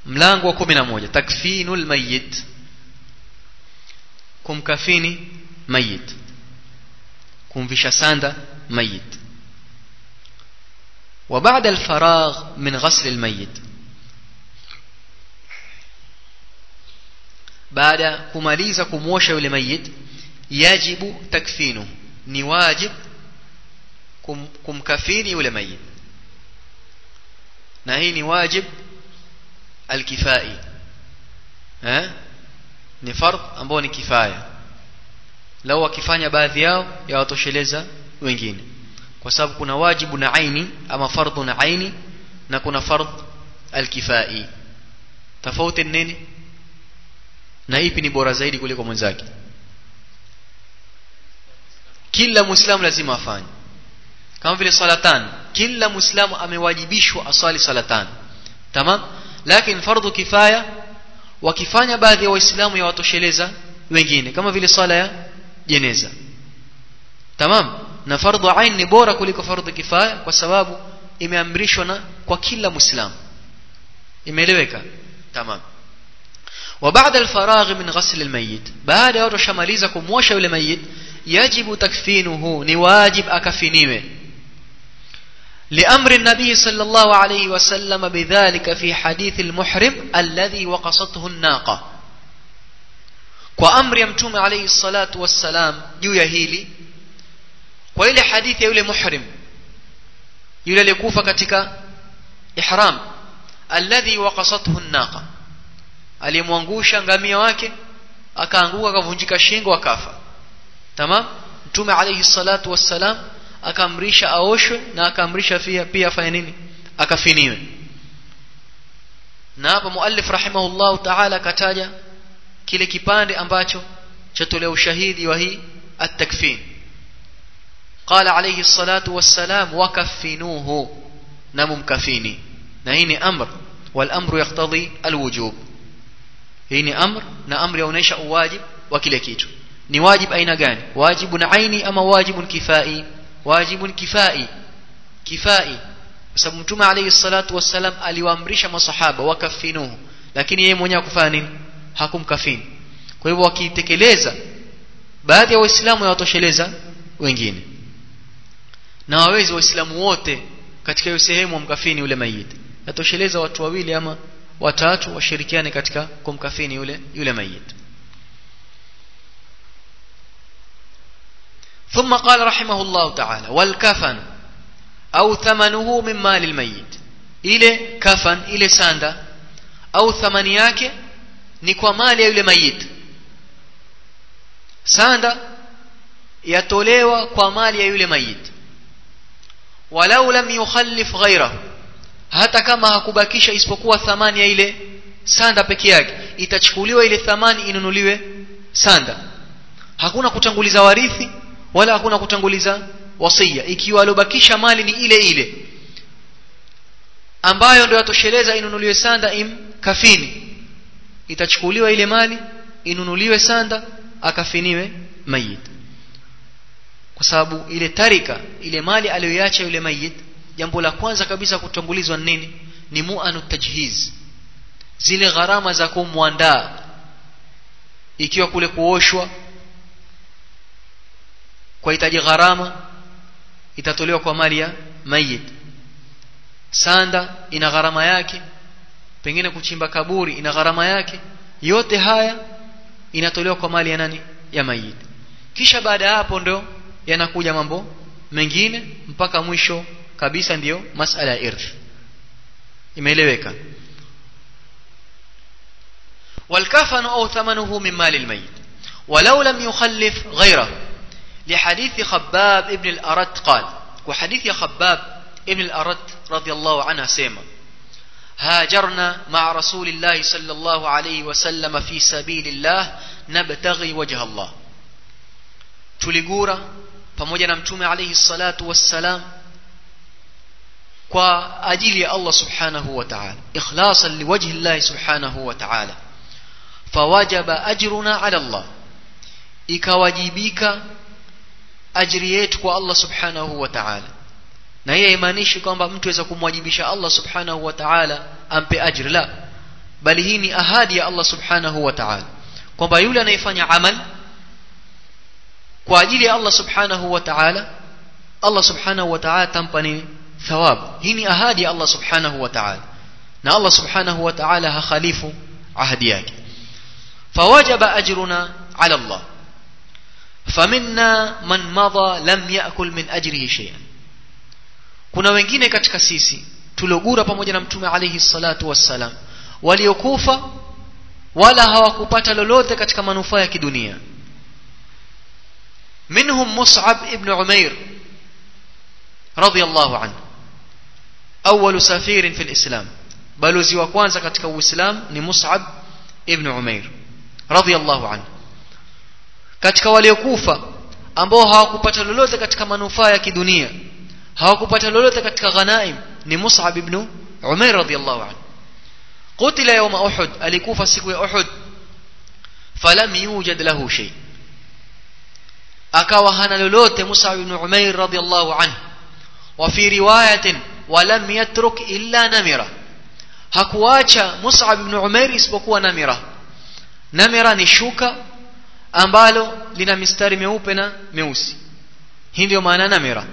mlango wa 11 takfinul mayyit kumkafini mayit kumvisha sanda mayit وبعد الفراغ من غسل الميت baada kumaliza kumwosha yule mayit yajibu takfinu ni wajib kum, kumkafini yule mayit na hii ni wajib alkifai eh ni fard ambao ni kifaya lau wakifanya baadhi yao yawatosheleza wengine kwa sababu kuna wajibu na aini ama fardhu na aini na kuna fardh alkifai tofauti nini na ipi ni bora zaidi kuliko mwenzake kila muislamu lazima afanye kama vile salatan kila muislamu amewajibishwa aswali salatan tamam lakini fardhu kifaya wakifanya baadhi ya waislamu yawatosheleza wengine kama vile sala ya jeneza tamam na fardhu ain ni bora kuliko fardhu kifaya kwa sababu imeamrishwa na kwa kila muislamu imeeleweka tamam وبعد الفراغ من غسل الميت بعد ya tushamaliza kumwosha yule mayit yajibu takfinuhu ni wajib akafiniwe لأمر النبي صلى الله عليه وسلم بذلك في حديث المحرم الذي وقصته الناقة وأمر يمتوم عليه الصلاة والسلام juu ya hili kwa ile hadithi ya yule muhrim yule aliyekufa katika ihram alladhi waqasathu an-naqa aliyemwangusha ngamia wake akaanguka akavunjika shingo akafa tamam mtume alayhi salatu wassalam akaamrisha aoshwe na akaamrisha pia pia afanye nini akafiniwe na hapa muallif rahimahullahu ta'ala kataja kile kipande ambacho chatolea ushahidi wa hii at-takfin قال عليه الصلاة والسلام وكفنوه نمم كفيني نهيني أمر والأمر يقتضي الوجوب هيني أمر na amri yaonesha uwajib wa kile kitu ni wajib aina gani wajibun aini ama wajibun kifai wajibun kifai kifai sababu mtume alayhi salatu wassalam aliwaamrisha masahaba wakafinuhu lakini yeye mwenyewe hakufanya nini hakumkafini kwa hivyo wakitekeleza baadhi ya waislamu yawatosheleza wengine na wawezi waislamu wote katika hiyo sehemu wamkafini yule mayiti yatosheleza watu wawili ama watatu washirikiane katika kumkafini yule yule mayiti ثم قال رحمه الله تعالى والكفن أو ثمنه من مال الميت ile kafan ile sanda au thamani yake ni kwa mali ya yule mayit sanda yatolewa kwa mali ya yule mayit walau lam yukhallif ghairahu hata kama hakubakisha isipokuwa thamani ya ile sanda peke yake itachukuliwa ile thamani inunuliwe sanda hakuna kutanguliza warithi wala hakuna kutanguliza wasia ikiwa alobakisha mali ni ile ile ambayo ndio yatosheleza inunuliwe sanda im kafini itachukuliwa ile mali inunuliwe sanda akafiniwe mayit kwa sababu ile tarika ile mali aliyoiacha yule mayit jambo la kwanza kabisa kutangulizwa nini ni muanu tajhiz zile gharama za kumwandaa ikiwa kule kuoshwa kwa hitaji gharama itatolewa kwa mali ya mayit sanda ina gharama yake pengine kuchimba kaburi ina gharama yake yote haya inatolewa kwa mali ya nani ya mayit kisha baada ya hapo ndo yanakuja mambo mengine mpaka mwisho kabisa ndiyo masala ya irth imeeleweka والكفن أو ثمنه من مال الميت ولو لم يخلف غيره لحديث خباب ابن الأرد قال وحديث خباب ابن الأرد رضي الله عنه سيما هاجرنا مع رسول الله صلى الله عليه وسلم في سبيل الله نبتغي وجه الله tuligura pamoja na mtume alayhi salatu wassalam kwa ajili ya Allah subhanahu wa ta'ala ikhlasan liwajhi Allah subhanahu wa ta'ala fawajaba ajruna ala Allah ikawajibika ajri yetu kwa Allah subhanahu wa ta'ala na hiyo haimaanishi kwamba mtu aweza kumwajibisha Allah subhanahu wa ta'ala ampe ajri la bali hii ni ahadi ya Allah subhanahu wa ta'ala kwamba yule anayefanya amal kwa ajili ya Allah subhanahu wa ta'ala Allah subhanahu wa ta'ala tampa nini thawab hii ni ahadi ya Allah subhanahu wa ta'ala na Allah subhanahu wa ta'ala hakhalifu ahadi yake fawajaba ajruna ala Allah faminna man madha lam yakul min ajrihi shay'an kuna wengine katika sisi tuliogura pamoja na mtume alayhi salatu wassalam waliokufa wala hawakupata lolote katika manufaa ya kidunia منهم مصعب ابن عمير رضي الله عنه أول سفير في الإسلام balozi wa kwanza katika uislamu ni mus'ab ibn umair radhiyallahu anhu katika waliokufa ambao hawakupata lolote katika manufaa ya kidunia hawakupata lolote katika ghanaim ni mus'ab ibn umair radhiyallahu anhu qutila yawma uhud alikufa siku ya uhud falam yujad lahu shay akawa hana lolote mus'ab ibn umair radhiyallahu anhu wa fi riwayatin walam yatruk illa namira hakuacha Mus'ab ibn Umair isipokuwa namira namira ni shuka ambalo lina mistari meupe na meusi hii ndio maana namira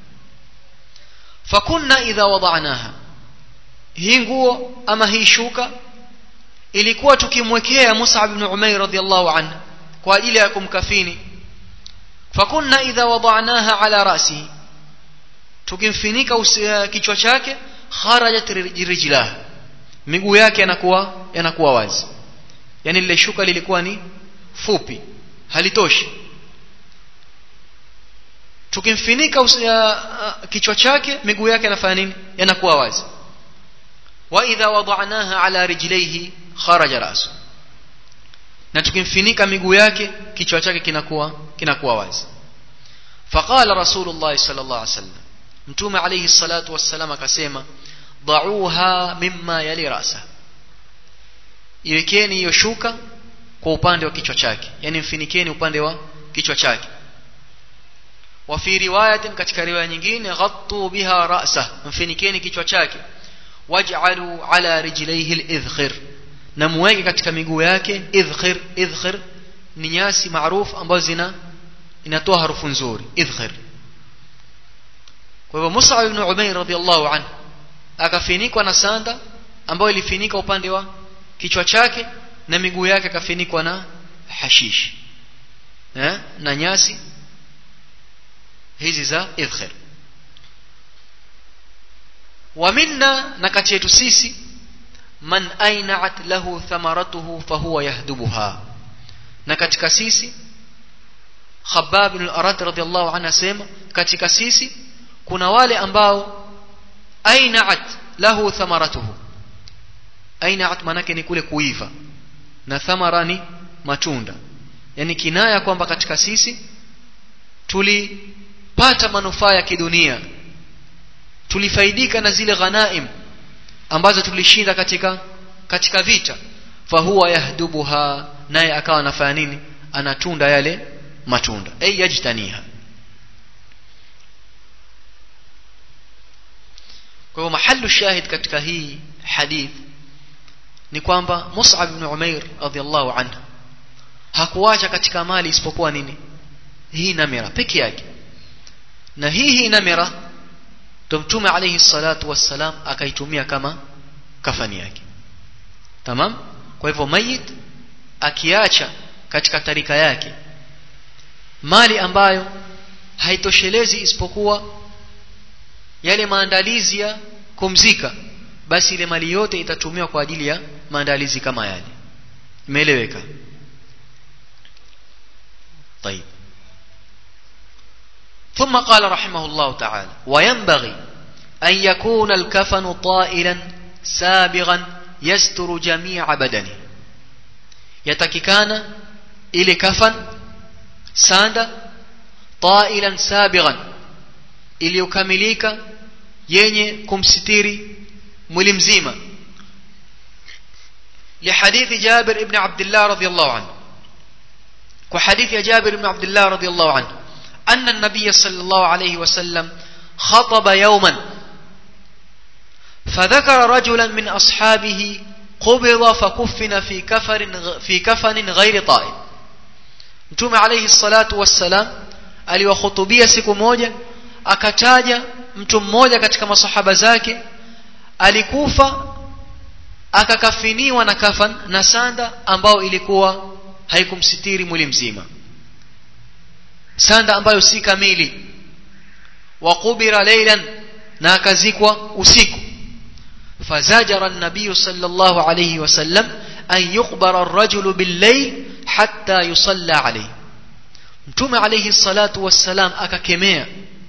fakunna idha wada'naha hii nguo ama hii shuka ilikuwa tukimwekea Mus'ab ibn Umair radhiyallahu anhu kwa ajili ya kumkafini fakunna idha wada'naha ala rasihi tukimfinika kichwa chake kharajat rijlah miguu yake yanakuwa yanakuwa wazi yani lile shuka lilikuwa ni fupi halitoshi tukimfinika kichwa chake miguu yake yanafanya nini yanakuwa wazi wa idha wada'naha ala rijlaihi kharaja rasu na tukimfinika miguu yake kichwa chake kinakuwa kinakuwa wazi faqala rasulullah sallallahu alaihi wasallam mtume alayhi salatu wassalam akasema da'uha mimma yali rasa iwekeni hiyo shuka kwa upande wa kichwa chake yani mfinikeni upande wa kichwa chake wa fi riwayatin katika riwaya nyingine ghattu biha ra'sa mfinikeni kichwa chake waj'alu ala rijlaihi al-idhkhir na muweke katika miguu yake idhkhir idhkhir ni nyasi maarufu ambazo zina inatoa harufu nzuri idhkhir kwa hivyo Musa ibn Umair radhiallahu anhu akafinikwa na sanda ambayo ilifinika upande wa kichwa chake na miguu yake akafinikwa na hashish eh? na nyasi hizi za idhkhir wa minna na kati yetu sisi man ainat lahu thamaratuhu fahuwa yahdubuha na katika sisi Khabbab bin al-Arat radhiallahu anhu asema katika sisi kuna wale ambao ainaat lahu thamaratuhu ainaat manake ni kule kuiva na thamara ni matunda yani kinaya kwamba katika sisi tulipata manufaa ya kidunia tulifaidika na zile ghanaim ambazo tulishinda katika katika vita fahuwa yahdubuha naye akawa anafanya nini anatunda yale matunda ay yajtaniha kwa hiyo mahallu shahid katika hii hadith ni kwamba Mus'ab ibn Umair radhiallahu anhu hakuacha katika mali isipokuwa nini hii namira peke yake na hii hii namira ndo mtume alayhi salatu wassalam akaitumia kama kafani yake tamam kwa hivyo mayit akiacha katika tarika yake mali ambayo haitoshelezi isipokuwa yale maandalizi ya kumzika basi ile mali yote itatumiwa kwa ajili ya maandalizi kama yale imeeleweka طيب ثم قال رحمه الله تعالى وينبغي أن يكون الكفن طائلا سابغا يستر جميع بدنه يتككان إلى كفن ساند طائلا سابغا iliyokamilika yenye kumsitiri mwili mzima لحديث جابر ابن عبد الله رضي الله عنه وحديث جابر بن عبد الله رضي الله عنه أن النبي صلى الله عليه وسلم خطب يوما فذكر رجلا من أصحابه qubida fakufina fi kafarin fi kafanin ghairi ta'ib mtume alayhi salatu wassalam aliwahutubia siku moja akataja mtu mmoja katika masahaba zake alikufa akakafiniwa na kafan na sanda ambao ilikuwa haikumsitiri mwili mzima sanda ambayo si kamili wa qubira laylan na akazikwa usiku fazajara an-nabiy sallallahu alayhi wasallam an yuqbara ar-rajulu bil-layl hatta yusalla alayhi mtume alayhi salatu wassalam akakemea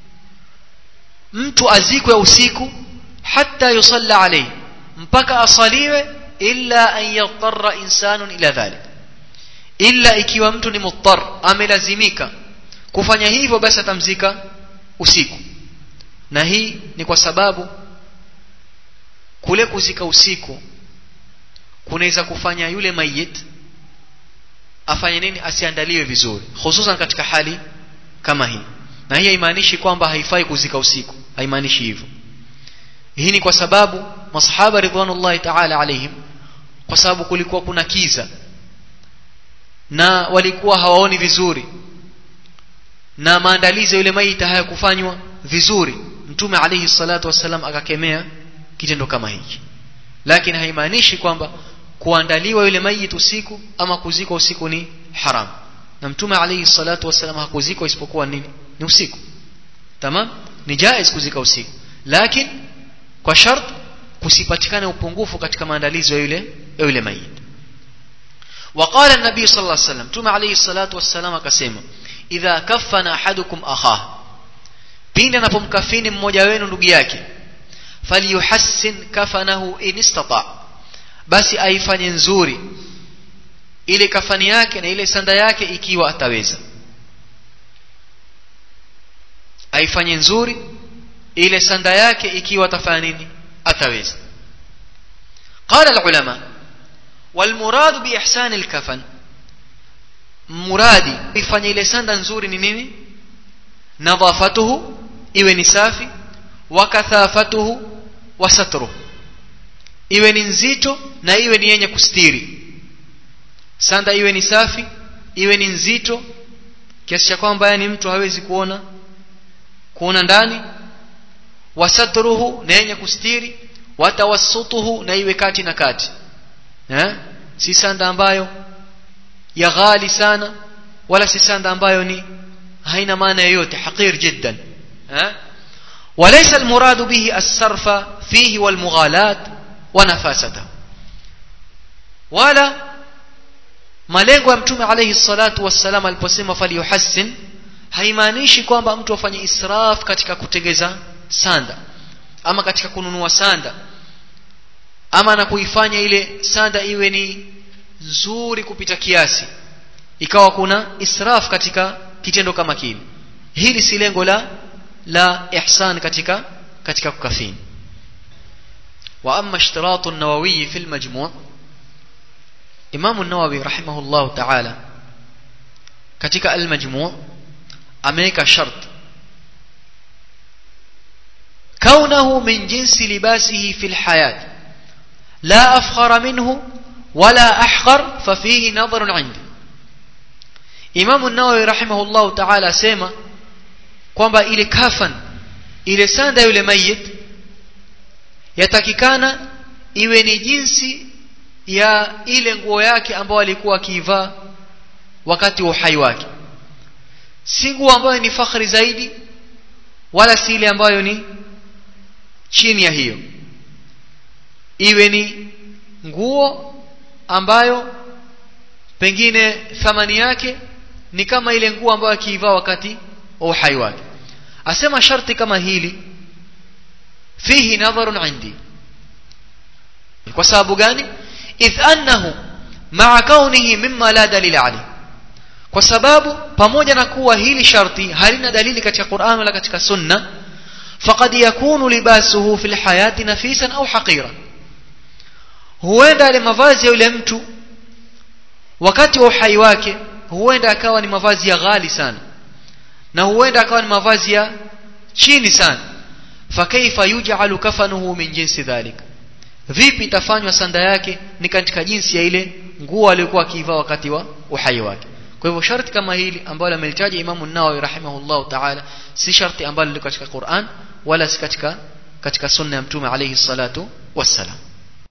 mtu azikwe usiku hatta yusalla alayhi mpaka asaliwe illa an yadarra insanun ila dhalik illa ikiwa mtu ni muttar amelazimika kufanya hivyo basi atamzika usiku na hii ni kwa sababu kule kuzika usiku kunaweza kufanya yule mayit afanye nini asiandaliwe vizuri hususan katika hali kama hii na hii haimaanishi kwamba haifai kuzika usiku haimaanishi hivyo hii ni kwa sababu masahaba ridwanullahi ta'ala alaihim kwa sababu kulikuwa kuna kiza na walikuwa hawaoni vizuri na maandalizi yule maiti hayakufanywa vizuri mtume alayhi salatu wassalam akakemea kitendo kama hiki lakini haimaanishi kwamba kuandaliwa yule mayit usiku ama kuzikwa usiku ni haram na mtume alayhi salatu wassalam hakuzikwa isipokuwa nini ni usiku tamam ni jaiz kuzika usiku lakini kwa shart kusipatikane upungufu katika maandalizi ya yule ya yule mayit وقال النبي صلى الله عليه وسلم تما عليه الصلاة والسلام akasema idha kaffana ahadukum akhah pindi anapomkafini mmoja wenu ndugu yake falyuhassin kafanahu in istata basi aifanye nzuri ile kafani yake na ile sanda yake ikiwa ataweza aifanye nzuri ile sanda yake ikiwa atafanya nini ataweza قال العلماء والمراد بإحسان الكفن muradi ifanye ile sanda nzuri ni nini nadhafatuhu iwe ni safi wa kathafatuhu wa satruhu iwe ni nzito na iwe ni yenye kustiri sanda iwe ni safi iwe ni nzito kiasi cha kwamba yani mtu hawezi kuona kuona ndani wa satruhu na yenye kustiri wa tawassutuhu na iwe kati na kati eh si sanda ambayo ya ghali sana wala si sanda ambayo ni haina maana yoyote haqir jiddan eh وليس المراد به الصرف فيه والمغالاة ونفاسته ولا malengo ya mtume alayhi salatu wassalam aliposema falyuhassin haimaanishi kwamba mtu afanye israf katika kutengeza sanda ama katika kununua sanda ama na kuifanya ile sanda iwe ni nzuri kupita kiasi ikawa kuna israf katika kitendo kama kile hili si lengo la la ihsan katika katika kukafini wa amma ishtiratu an-nawawi fi al-majmu' Imam an-Nawawi rahimahullah ta'ala katika al-majmu' ameweka shart كونه من جنس لباسه في الحياة لا أفخر منه ولا أحقر ففيه نظر عندي Imam an-Nawawi rahimahullah ta'ala sema kwamba ile kafan ile sanda yule mayit yatakikana iwe ni jinsi ya ile nguo yake ambayo alikuwa akivaa wakati wa uhai wake si nguo ambayo ni fakhri zaidi wala si ile ambayo ni chini ya hiyo iwe ni nguo ambayo pengine thamani yake ni kama ile nguo ambayo akiivaa wakati wa uhai wake asema sharti kama hili fihi nadharun indi kwa sababu gani idh annahu ma'a kaunihi mimma la dalila alayh kwa sababu pamoja na kuwa hili sharti halina dalili katika Qur'an wala katika sunna faqad yakunu libasuhu fil hayati nafisan au haqira huenda ile mavazi ya yule mtu wakati wa uhai wake huenda akawa ni mavazi ya ghali sana na huenda akawa ni mavazi ya chini sana fakaifa yuj'alu kafanuhu min jinsi dhalik vipi itafanywa sanda yake ni katika jinsi ya ile nguo aliyokuwa akivaa wakati wa uhai wake kwa hivyo sharti kama hili ambalo amelitaja Imamu Nawawi rahimahullahu ta'ala si sharti ambalo liko katika Qur'an wala si katika katika sunna ya Mtume alayhi salatu wassalam